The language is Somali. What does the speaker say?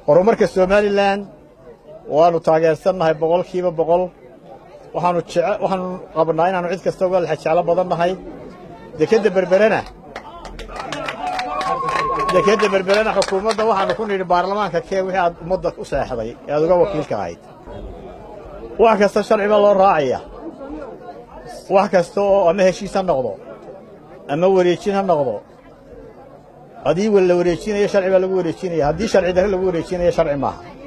horumarka somalilan waannu taageersannahay boqolkiiba boqol waxaanu waxaanu qabnaa inaannu cid kasta uga lexejeclo badan nahay dekedda berberena dekedda berberena xukuumadda waxaannu ku nidhi baarlamaanka kee wixii aad ummadda u seexday ee aad uga wakiilka ahayd wax kasta sharci baa loo raacaya wax kasta oo ama heshiis ha noqdo ama wareejin ha noqdo haddii la wareejinayo sharci baa lagu wareejinaya haddii sharci darre lagu wareejinayo sharci maaha